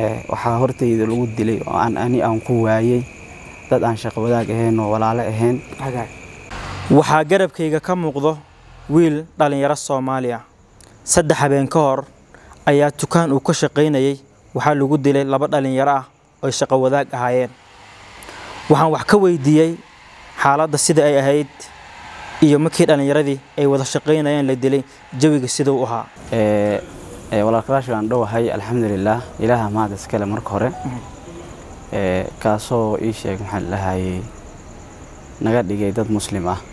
ee, waxaa hortayda lagu dilay oo aan ani aan ku waayey dad aan shaqo wadaag ahayn oo walaalo ahayn waxaa garabkayga ka muuqdo wiil dhallinyaro soomaali ah saddex habeen ka hor ayaa dukaan uu ka shaqaynayay waxaa lagu dilay laba dhallinyaro ah oo shaqo wadaag ahaayeen waxaan wax ka weydiiyey xaaladda sida ay ahayd iyo markii dhallinyaradii ay wada shaqaynayeen la dilay jawiga sida uu ahaa Ee, ee, walaalkalash waan dhowahay alxamdulilaah ilaaha mahad iskale marka hore Ee, kaasoo ii sheeg maxaan lahayay naga dhigay dad muslim ah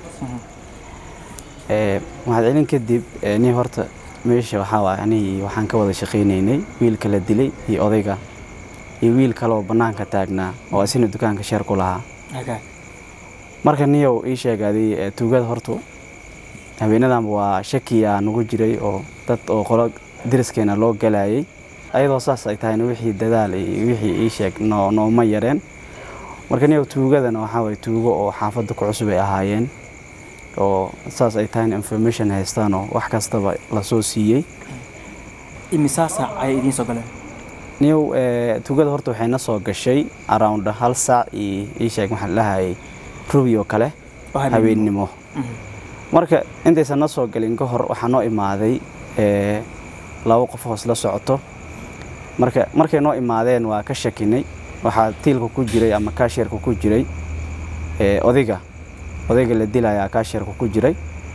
Ee, mahadcelin kadib ee, nin horta meesha waxaa waay anigii waxaan ka wada shaqaynaynay wiilka la dilay iyo odayga iyo wiil kaleoo bannaanka taagnaa oo isina dukaanka sheer ku lahaa marka niyow ii sheegaaday ee, tuugada hortu habeenadanba waa shakiyaa nagu jiray oo dad oo qolo deriskeena loo galayay ayadoo saas ay tahayna wixii dadaal iyo wixii ii sheeg noo nooma yareen marka niyow tuugadana waxaa waye tuugo oo xaafadda ku cusub ay ahaayeen oo saas ay tahayna information haystaan oo wax kastaba lasoo siiyey imisaa saac ayay idiin soo galeen niyow ee, tuugada horta waxay na soo gashay around hal saac iyo ii sheeg maxaa lahayay rubi oo kale habeennimo marka intaysan na soo galin ka hor waxaa noo imaaday ee, laba qof hoos la socoto marka markay noo imaadeen waa ka shakinay waxaa tiilka ku jiray ama kaashirka ku jiray ee, odayga odayga la dilayaa kaashirka ku jiray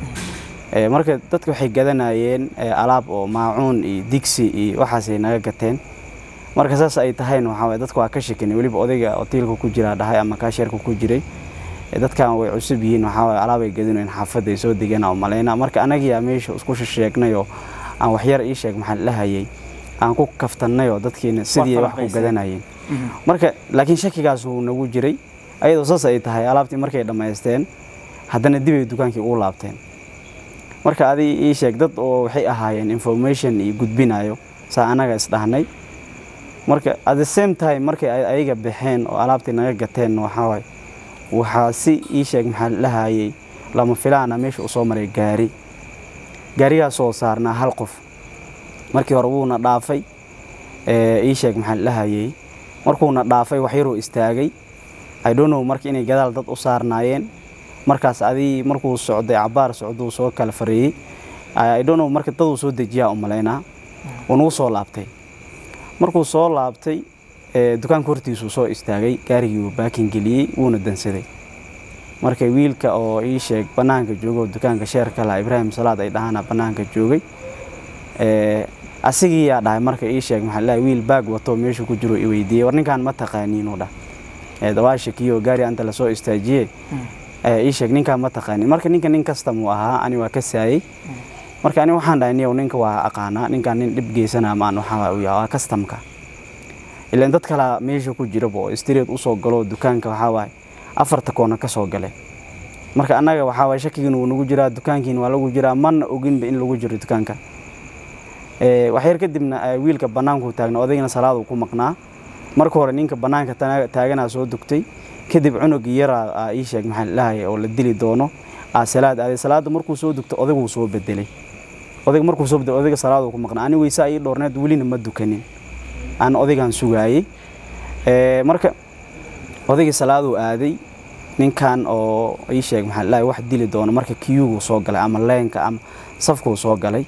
Ee, marka dadka waxay gadanayeen ee, alaab oo maacuun iyo digsi iyo waxaasay naga gateen marka saas ay tahayna waxaa waye dadka waa ka shakinay weliba odayga oo tiilka ku jiraa dhahay ama kaashirka ku jiray Ee, dadkan way cusub yihiin waxaa waye alaabay gadinayn xaafadda ay soo degaan oo malayna marka anagiyaa meesha isku sheegnay oo aan waxyar ii sheeg maxaa lahayay aan ku kaftannay oo dadkiina sidii wax ku falanqaysay. gadanayeen marka laakiin shakigaas wuu nagu jiray ayadoo saas ay tahay alaabtii markay dhammaysteen haddana dib ay dukaankii ugu laabteen marka adi ii sheeg dad oo waxay ahaayeen information iyo gudbinayo saa anaga isdhahnay marka at the same time markay ay- ayaga baxeen oo alaabtii naga gateen waxaa waaye waxaa si ii sheeg maxaa lahayay lama filaana meesha uu soo maray gaari gaarigaasoo saarnaa hal qof markii hore wuuna dhaafay ee, ii sheeg maxaa lahayay markuuna dhaafay wax yaruu istaagay i don't know marka inay gadaal dad u saarnaayeen markaas adii markuu socday cabaar socduu soo kala fareeyey i don't know marka daduu soo dejiyaa u malaynaa wuu nagu soo laabtay markuu soo laabtay ee, dukaanka hortiisuu soo istaagay gaarigii wuu baakin geliyey wuuna dansaday marka wiilka oo ii sheeg bannaanka jooga oo dukaanka sheerka laha ibraahim salaad ay dhahaana bannaanka joogay ee, asigii yaa dhahay marka ii sheeg maxaa lahay wiil baag wato meeshu ku jiro i weydiiyey war ninkaan ma taqaaniinuu dhah ee, dawaa shakiyo gaari anta lasoo istaajiye ee, ii sheeg ninkaan ma taqaanin marka ninka nin kastam uu ahaa ani waa ka saayey marka ani waxaan dhahay niyow ninka waa aqaanaa ninkaan nin dhib geysana maan waxaa uu yahay waa kastamka ilaan dad kala meesha ku jiraba oo street usoo galo dukaanka waxaa waaye afarta koona ka soo gale marka annaga waxaa waaye shakigiina wuu nagu jiraa dukaankiina waa lagu jiraa mana oginba in lagu jiro dukaanka Ee, wax yar kadibna ee, wiilka bannaanku taagna odaygana salaaduu ku maqnaa marka hore ninka bannaanka tana- taaganaa soo dugtay kadib cunugii yaraa aa ii sheeg maxaa lahaya oo la dili doono aa salaad aaday salaada markuu soo dugto odayguu soo bedelay odayga markuu soo bedelay odayga salaaduu ku maqnaa ani weysaa ii dhoorneed welina ma dukanin aan odaygan sugaayey Ee, marka odaygii salaaduu aaday ninkan oo ii sheeg maxaa lahaya wax dili doono marka kiyuguu soo galay ama leenka ama safkuu soo galay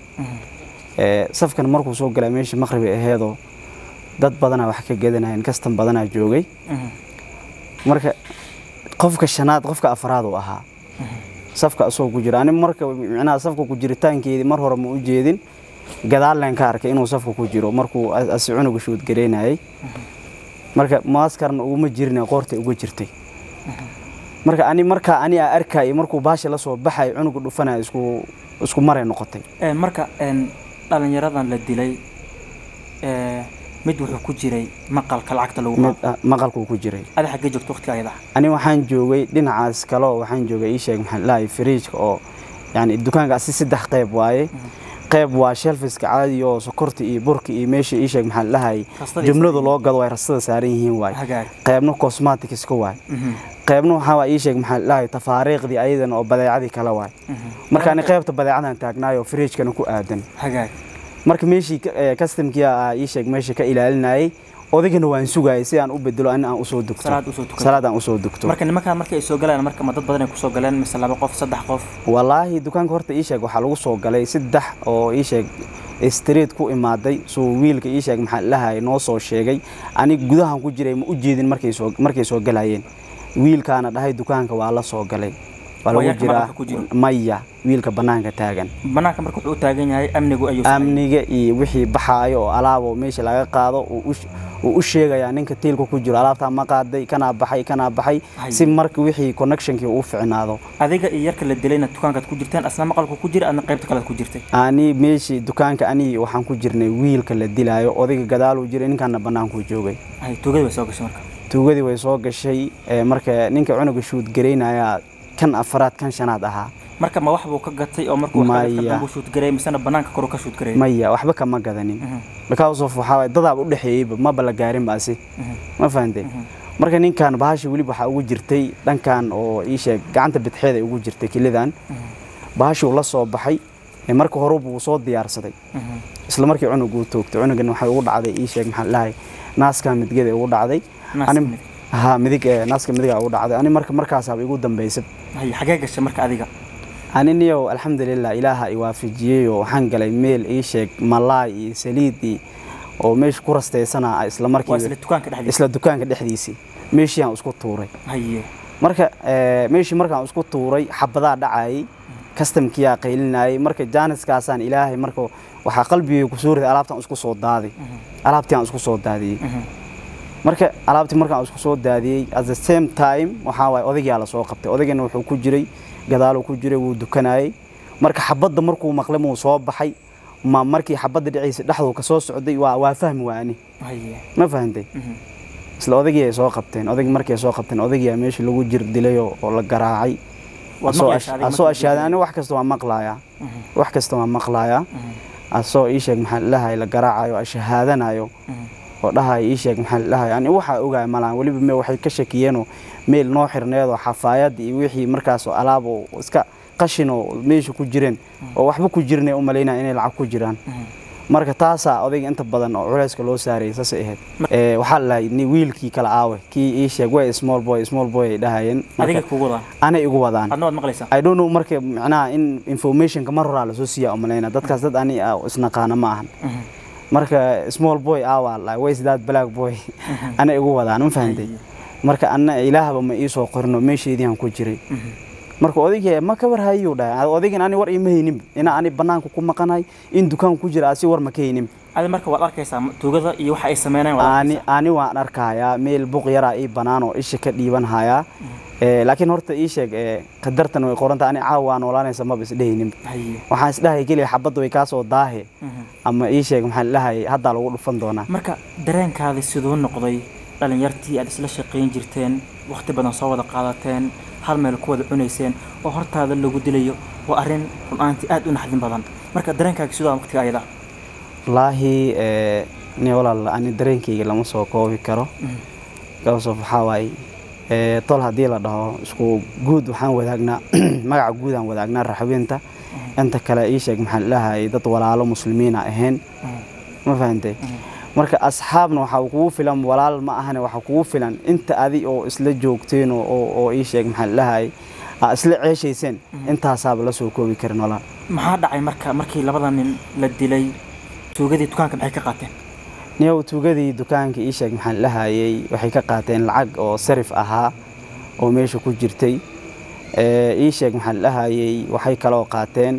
Ee, safkan markuu soo galay meeshii maqribi aheedoo dad badanaa wax ka gadanayeen kastan badanaa joogay marka qofka shanaad qofka afraad uu ahaa safka asoo ku jira ani marka micnaha safka ku jiritaankeedii mar hore ma u jeedin gadaalleen ka arkay inuu safka ku jiro markuu as- asi cunuga shuudgaraynayay marka maaskarna uguma jirin qoorta uga jirtay marka ani markaa ani aa arkay markuu baasha la soo baxay cunuga dhufanaya isku isku maray noqotay marka dhalinyaradan la dilay mid wuxuu ku jiray maqalka lacagta lagu mid qaado ah, maqalkuu ku jiray ada xaggee joogto waqtiga ayada ani waxaan joogay dhinacaas kale oo waxaan joogay ii sheeg maxaa lahay firiijka oo yani dukaankaasi saddex qayb waaye qayb waa shelfiska caadi oo sokorta iyo burka iyo meesha ii sheeg maxaa lahay Rastada jumladu loo gado ay rastada saaran yihiin waaye hagaag qaybna cosmetics ka waaye Mhm, qaybna waxaa waa ii sheeg maxaa lahay tafaariiqdii ayadana oo badeecadii kale waaye mhm. marka ani qaybta badeecadan taagnaayo firiijkana ku aadan hagaag marka meeshii customkii aa ii sheeg meesha ka ilaalinayay odaygana waan sugayay si aan u bedelo ani aan usoo dugto salaad usoo tukan salaad aan usoo dugto marka nimankan markay soo galaan marka ma dad badan ay kusoo galeen mise laba qof saddex qof wallaahi dukaanka horta ii sheeg waxaa lagu soo galay saddex oo ii sheeg street ku imaaday suu wiilka ii sheeg maxaa lahay noo soo sheegay ani gudahan ku jiray ma u jeedin markay soo markay soo galayeen wiilkaana dhahay dukaanka waa la soo galay waa lagu Waayaarka jiraa marka ku jiro? maya wiilka banaanka taagan banaanka marka wuxuu u taagan yahay amnigu ayuu sameeyay. amniga iyo wixii baxaayo oo alaabo meesha laga qaado uu u sh- uu u sheegayaa ninka tiilka ku jiro alaabtaa ma qaaday kanaa baxay kanaa baxay Hay. si marka wixii connectionkii uu ficnaado adiga iyo yarka la dilayna dukaankaad ku jirteen asna maqalku ku jira adna qaybta kalead ku jirtay ani meeshii dukaanka ani waxaan ku jirnay wiilka la dilaayo odayga gadaaluu jiray ninkaana bannaankuu joogay hay tuugada way soo gashay marka tuugadii way soo gashay ee, marka ninka cunuga shuud garaynaya kan afaraad kan shanaad ahaa marka ma wax buu ka gatay oo markuu wax ka Maya. gatay dambu shoot gareey misena banaanka koru ka shoot gareey maya waxba kama gadanin because of waxaa waay dadaaba u dhexeeyeyba maba la gaarin baasi ma fahantay marka ninkan bahasha weliba waxaa ugu jirtay dhankan oo ii sheeg gacanta bidxeed ay ugu jirtay kelidan bahashuu la soo baxay ee marka hore buu soo diyaarsaday isla markii cunug uu toogtay cunugan waxay ugu dhacday ii sheeg maxaa lahay naaska midgada ugu dhacday Naaska Ani- midig. ha midig ee naaska midiga ugu dhacday ani marka markaasaaba igu dambaysay hay xagee gashay marka adiga ani niyow alxamdulilah ilaaha i waafajiyey oo waxaan galay meel ii sheeg malaay iyo saliid iyo oo meesha ku rastaysana isla waa markii isla dukaanka dhexdiisa isla dukaanka dhexdiisii meeshii aan isku tuuray haye marka ee, meeshii markaan isku tuuray xabadaa dhacayay kastamkiyaa qaylinayay marka jaaniskaasaan ilaahay marka waxaa qalbigay ku soo riday alaabtaan isku soo daaday alaabtii aan isku soo daadiyey marka alaabtii markaan isku soo daadiyey at the same time waxaa waaye odaygaa la soo qabtay odaygana wuxuu ku jiray gadaaluu ku jiray wuu dukanayay marka xabadda markuu maqlay muu soo baxay ma markii xabadda dhiciisa dhexduu ka soo socday waa waa fahmi waani haye ma fahantay isla odaygii ay soo qabteen odaygii markii ay soo qabteen odaygiyaa meesha lagu jir dilay oo oo la garaacay Waad Asoo maqlaysaa ash- adiga asoo markii ashaaday la ani wax kasta waa maqlayaa wax kasta waa maqlayaa asoo ii sheeg maxaa lahay la garaacayo ashahaadanayo oo dhahay ii sheeg maxaa lahay ani waxaa ogaay malaan weliba me waxay ka shakiyeenoo meel noo xirneedoo xafaayad iyo wixii markaas oo alaab oo iska qashin oo meesha ku jireen oo waxba ku jirnay u malaynaya inay lacag ku jiraan marka taasaa odayga inta badan oo culayska loo saarayay saasay ahayd Ee, waxaa la lahay ni wiilkii kala aawe kii ii sheeg way small boy small boy ay dhahayeen adiga marka kugu wadaan anay igu wadaan adna waad maqlaysaa I don't know marka macnaha in informationka mar horaa lasoo siiya u malayna dadkaas dad ani ah isnaqaana ma ahan marka small boy awa like way that black boy ana igu wadaan ma fahantay marka anna ilaahba ma ii soo qorino meesheedii aan ku jiray marka odaygii ma ka war hayuu dhahay odaygan ani war ima haynin ina ani banaanka ku maqanahay in dukaan ku jira asi war ma ka haynin adi marka waad arkaysaa tuugada iyo waxa ay sameynayaan waad ani arkaysaa ani waan arkayaa meel buq yaraa ii banaan oo isha ka dhiiban hayaa Ee, laakiin horta ii sheeg ee, qadartan way qoranta ani caawa waa noolaanaysa maba isdhehaynin haye waxaan isdhahay keliya xabadda way kaa soo daahe ama ii sheeg maxaa dhahay haddaa lagu dhufan doonaa marka dareenkaadi siduu noqday dhalinyartii aad isla shaqayn jirteen waqti badan soo wada qaadateen hal meel ku wada cunayseen oo hortaada lagu dilayo waa arrin run-aantii aad u naxdin badan marka dareenkaaga sidoo waqtiga ayada wallaahi ee, ni walaal ani dareenkayga lama soo koobi karo gabasof waxaa waaye ee, tol haddii la dhaho isku guud waxaan wadaagnaa magaca guud aan wadaagnaa raxweynta inta kale ii sheeg maxaa dhahay dad walaalo muslimiina ahayn ma fahantay marka asxaabna waxaa kugu filan walaal ma ahane waxaa kugu filan inta adi oo isla joogteen oo- oo oo ii sheeg maxaa dhahay aa isla ceeshayseen intaasaaba la soo koobi karin walaal maxaa dhacay marka markii labada nin la dilay tuugadii dukaanka maxay ka qaateen niyow tuugadii dukaanka ii sheeg maxaan lahayay waxay ka qaateen lacag oo sarif ahaa oo meesha ku jirtay Ee, ii sheeg maxaan lahayay waxay kaloo qaateen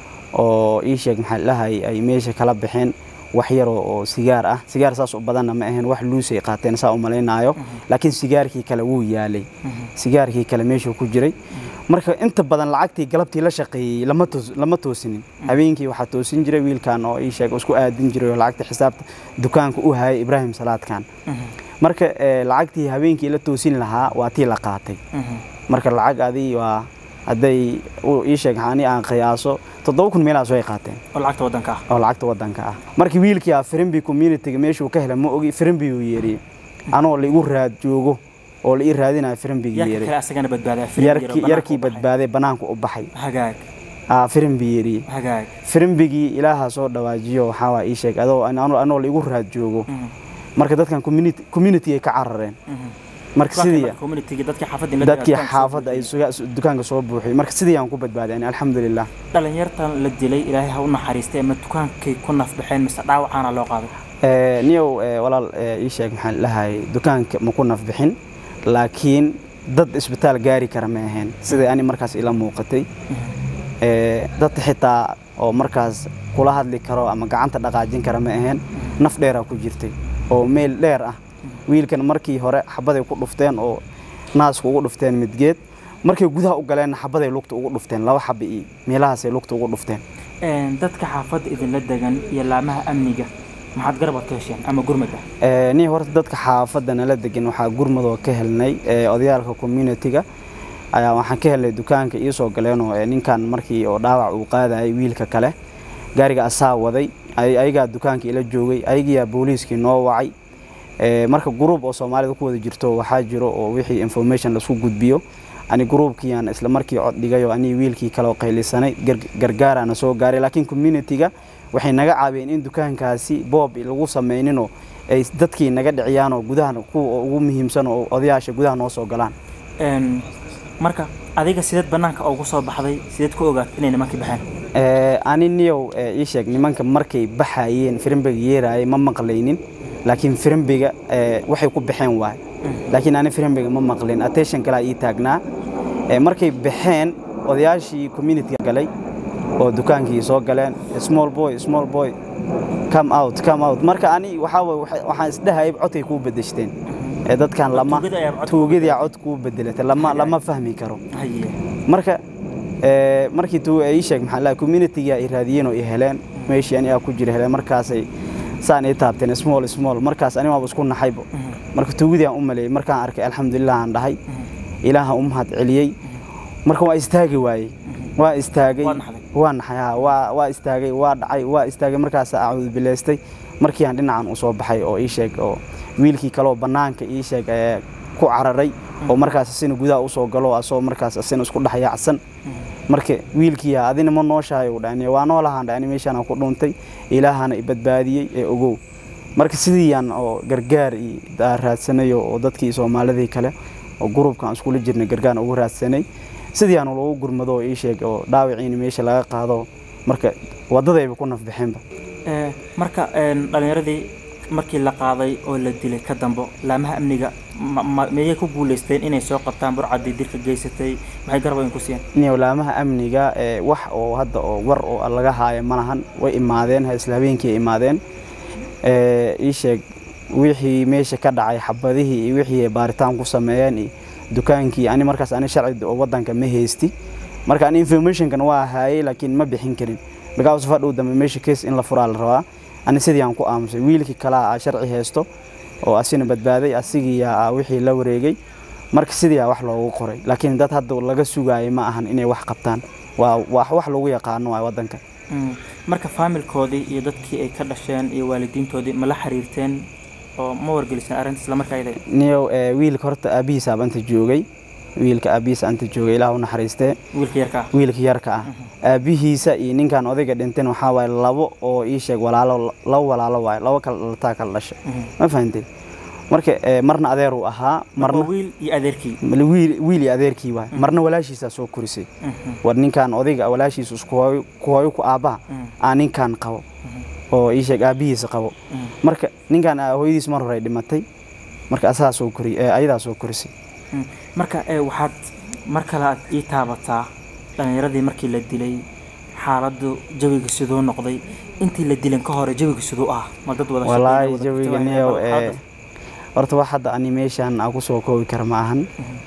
oo ii sheeg maxaan lahayay ay meesha kala baxeen wax yar oo oo sigaar ah sigaar saas u badanna ma ahayn wax luusay qaateen saa u malaynaayo laakiin sigaarkii kale wuu yaalay sigaarkii kale meeshuu ku jiray marka inta badan lacagtii galabtii la shaqeeyey lama toos- lama toosinin habeenkii waxaa toosin jiray wiilkan oo ii sheeg oo isku aadin jiray oo lacagta xisaabta dukaanka u hayay ibraahim salaadkan marka ee, lacagtii habeenkii la toosin lahaa waa tii la qaatay marka lacag adii waa hadday uu ii sheeg ani aan qiyaaso toddoba kun meelahaas way qaateen oo lacagta waddanka ah oo lacagta waddanka ah markii wiilkii ah firimbi communityga meeshuu ka helay ma ogi firimbi uu yeeriyey anoo la igu raad joogo oo la ii raadinayo firimbigii yarka yeeray kale asagana badbaaday yarkii yarkii badbaaday banaanka u baxay hagaag aa firimbi yeeriyey hagaag firimbigii ilaaha soo dhawaajiyo waxaa waa ii sheeg adoo anoo anoo la igu raad joogo marka dadkan community community ay ka carareen marka sidii community dadkii xaafadda la dadkii xaafadda ay suga- dukaanka soo buuxiyey marka sidii aan ku badbaaday ani alxamdulilah dhalinyartan la dilay ilaahay ha u naxariistay ama dukaankay ku nafbaxeen mise dhaawacaana loo qaaday Eh, niyow eh, walaal eh, ii sheeg maxaan lahay dukaanka ma ku nafbixin laakiin dad isbitaal gaari kara ma ahayn sidai ani markaas ila muuqatay Eh, dad xitaa oo markaas kula hadli karo ama gacanta dhaqaajin kara ma ahayn naf dheeraa ku jirtay oo meel dheer ah wiilkan markii hore xabaday ku dhufteen oo naasku ugu dhufteen midgeed markay gudaha u galeenna xabaday lugta ugu dhufteen laba xaba iyo meelahaasay lugta ugu dhufteen Een, dadka xaafadda idinla degan iyo laamaha amniga maxaad garabad ka hesheen ama gurmad ah Eh, nin horta dadka xaafadda nala degan waxaa gurmadoo ka helnay eh, odayaalka community-ga ayaa waxaan ka helnay dukaanka iisoo galeenoo eh, ninkan markii oo dhaawac uu qaadayay wiilka kale gaariga asaa waday ay- ayagaa dukaanka ila joogay ayagiyaa booliiskii noo wacay Eh, marka gruub oo soomaalida ku wada jirto waxaa jiro oo wixii information lasku gudbiyo ani gruubkiiaan isla markii cod dhigay oo ani wiilkii kale oo qaylisanay gar- gargaaraana soo gaaray laakiin community-ga waxay naga caawiyeen in dukaankaasi boob lagu sameyninoo ay dadkii naga dhiciyaan oo gudaha kuwa ugu muhiimsan oo odayaasha gudaha noo soo galaan Een, marka adiga sideed banaanka ugu soo baxday sideed ku ogaatay inay nimankii baxeen Eh, ani niyow eh, ii sheeg nimanka markay baxayeen firimbiga yeeraayay ma maqlaynin laakiin firimbiga eh, waxay ku baxeen waay laakiin ani firimbiga ma maqlin attention kalaa ii taagnaa Eh, markay baxeen odayaashii community galay oo dukaankii soo galeen small boy small boy come out come out marka ani waxaa waye waxa- waxaan isdhahayay codkay kuu bedeshteen Eh, dadkan lama tuugada ayaa cod- tuugadii cod kuu bedelatay lama lama fahmi karo haye marka eh, markii tuu ay ii sheeg maxaa la community-ga ay raadiyeen oo ay heleen meeshii ani aa ku jira heleen markaasay saan ii taabteen small small markaas ani waaba isku naxaybo marka tuugadii aan u maleeyey markaan arkay alxamdulilah aan dhahay ilaaha u mahad celiyey marka waa istaagi waayey waa istaagay Waa naxday. waa naxay haa, waa waa istaagay waa dhacay waa istaagay markaas acuud bileystay markii aan dhinacan u soo baxay oo ii sheeg oo wiilkii kaleoo bannaanka ii sheeg ee ku cararay oo markaas asina gudaha usoo galo asoo markaas asina isku dhex yaacsan marka wiilkii yaa adina ma nooshahay uu dhani waa noolahaan dhani meeshaan aan ku dhuntay ilaahana i badbaadiyey ee ogow marka sidiiyaan oo gargaar iyo daa raadsanayo oo dadkii soomaalidii kale oo gruubkan iskula jirnay gargaar ugu raadsanay sidiiyaan loogu gurmado oo ii sheeg oo dhaawiciina meesha laga qaado marka wadadayba ku nafbixeenba Ee, marka een, dhalinyaradii markii la qaaday oo la dilay ka dambo laamaha amniga ma- ma- miyay ku guuleysteen inay soo qabtaan burcadii dilka geysatay maxay garab ku siiyeen niwlaamaha amniga ee wax oo hadda oo war oo laga haayo malahan way imaadeen ha isla habeenkii ay imaadeen ee ii sheeg wixii meesha ka dhacay xabadihii iyo wixii ay baaritaan ku sameeyeen iyo dukaankii ani markaas ani sharci oo wadanka ma haysti marka ani informationkan waa haayay laakiin ma bixin karin because fadhow dambe meesha case in la furaa la rabaa ani sidii aan ku aamusay wiilkii kalaa aa sharci haysto oo asina badbaaday asigii aa wixii la wareegay marka sidii aa wax loogu qoray laakiin dad hadda laga sugaayay ma ahan inay wax qabtaan waa wax wax lagu yaqaano waa wadanka Mm, marka faamilkoodii iyo dadkii ay ka dhasheen iyo waalidiintoodii ma la xiriirteen oo ma wargeliseen arrinta isla markaa iyada niyow ee, wiilka horta aabihiisa anta joogay wiilka aabihiisa anta joogay ilaah u naxariistee wiilka yarka ah wiilka yarka ah aabihiisa iyo ninkan odayga dhinteen waxaa waaye labo oo ii sheeg walaalo labo walaalo waaye labo kala dhalataa kala dhashay ma fahantay marka ee, marna adeer uu ahaa marna marna wiil iyo adeerkii wiil wiil iyo adeerkii waaye marna walaashiisaa soo korisay Mhm, war ninkan odayga walaashiisa isku hooyo ku hooyo ku aabbaha mhm, aa ninkan qabo oo ii sheeg aabihiisa qabo mhm. marka ninkan aa hooyadiis mar hore ay dhimatay marka asagaa soo kori ee, ayadaa soo korisay Mm, marka ee, waxaad mar kale aad ii taabataa dhalinyaradii markii la dilay xaaladdu jawiga siduu noqday intii la dilan ka hore jawiga siduu ah ma dad wada walaahi shaqeynaya, wada jawiga kutabanaya, niyow bal ee xaaladda? horta wax hadda ani meeshaan aan kusoo koobi kara ma ahan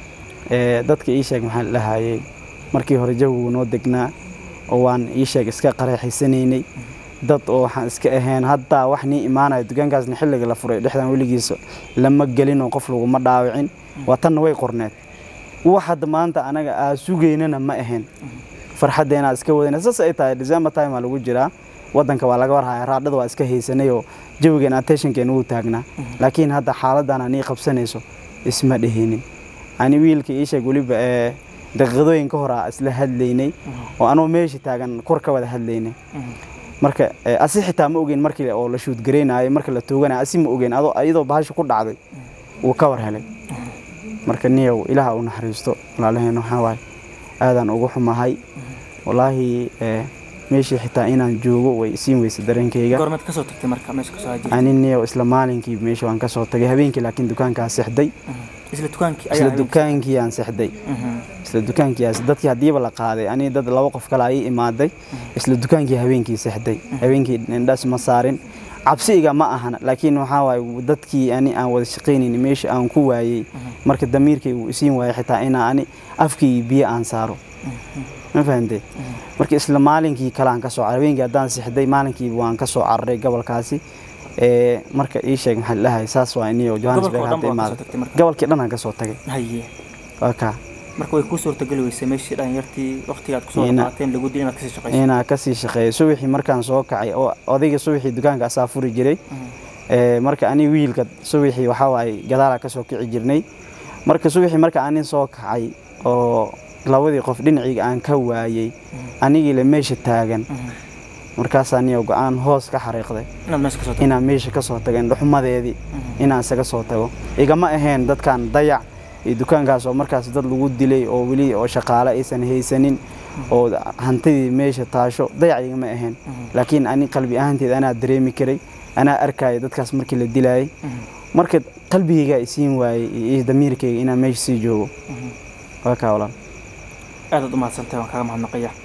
ee dadka ii sheeg maxaan lahayay markii hore jawigu noo degnaa oo waan ii sheeg iska qareexaysanaynay dad oo waxaan iska ahayn haddaa wax nii imaanaya dukaankaasna xilliga la furay dhexdan weligiisa lama gelin oo qof laguma dhaawicin waa tanna way qorneed wax hadda maanta anaga aa sugaynana ma ahayn farxaddeena iska wadana saas ay tahay december time aa lagu jiraa wadanka waa laga warhaya raadhada waa iska haysanay oo jawigeena attentionkeena wuu taagnaa laakiin hadda xaaladan anii qabsanayso isma dhehinin ani wiilka ii sheeg weliba ee daqiiqadooyin ka hor aa isla hadlaynay oo anuu meesha taagan kor ka wada hadlaynay Mhm. marka eh, asi xitaa ma ogeyn markii oo la shuudgareynayo marka la tooganayo asi ma ogeyn adoo iyadoo bahasha ku dhacday wuu ka war helay marka niyow ilaaha u naxariisto walaalaheen waxaa waaye aadaan ugu xumahay wallaahi eh, meeshii xitaa inaan joogo way isiin weysa dareenkayga goormaad kasoo tagtay marka meesha kasoo hajirtay ani niyow isla maalinkii meesha waan ka soo tagay habeenkii laakiin dukaankaa sexday isla dukaankii isla ayaa dukaankii aan sexday isla dukaankiiaas dadkii haddiiba la qaaday ani dad laba qof kale ay imaaday isla dukaankii habeenkii sexday habeenkii indhas ma saarin cabsiga ma ahan laakiin waxaa waaye dadkii ani aan wada shaqaynayni meesha aan ku waayey marka damiirkay uu isiin waayey xitaa inaa ani afkii biyo aan saaro ma fahamtay marka isla maalinkii kale aan ka soo caray habeenkii haddaan sexday maalinkii waan ka soo cararay gobolkaasi ee marka ii sheeg maxaa dhahay saas waa iniyo johannesburg Gobolka oo dhan hadda baa kasoo imaada tagtay marka? gobolkii dhan aan ka soo tagay haye waa kaa marka way kuu suurtageli weysay meeshii dhalinyartii waqtigaad kusoo Ina- qaateen lagu dilay inaad kasii shaqayso inaa kasii shaqeeyo subaxii markaan soo kacay oo odayga subaxii dukaanka asaa furi jiray ee marka ani wiilka subaxii waxaa waaye gadaalaa kasoo kici jirnay marka subaxii marka ani soo kacay oo labadii qof dhinacayga aan ka waayey anigiile meesha taagan markaasaa niyo go-aan hoos ka xariiqday inaad meesha kasoo tagto inaan meesha ka soo tago indhuxumadeedii inaan isaga soo tago igama ahayn dadkan dayac iyo dukaankaas oo markaas dad lagu dilay oo weli oo shaqaale aysan haysanin oo hantidii meesha taasho dayac igama ahayn laakiin ani qalbi ahaanteed anaa dareemi karay anaa arkaya dadkaas markii la dilayay marka qalbigayga isiin waayey iyo damiirkayga inaan meesha sii joogo waa kaa walaal aadaad u mahadsantahay waan kaaga mahadnaqaya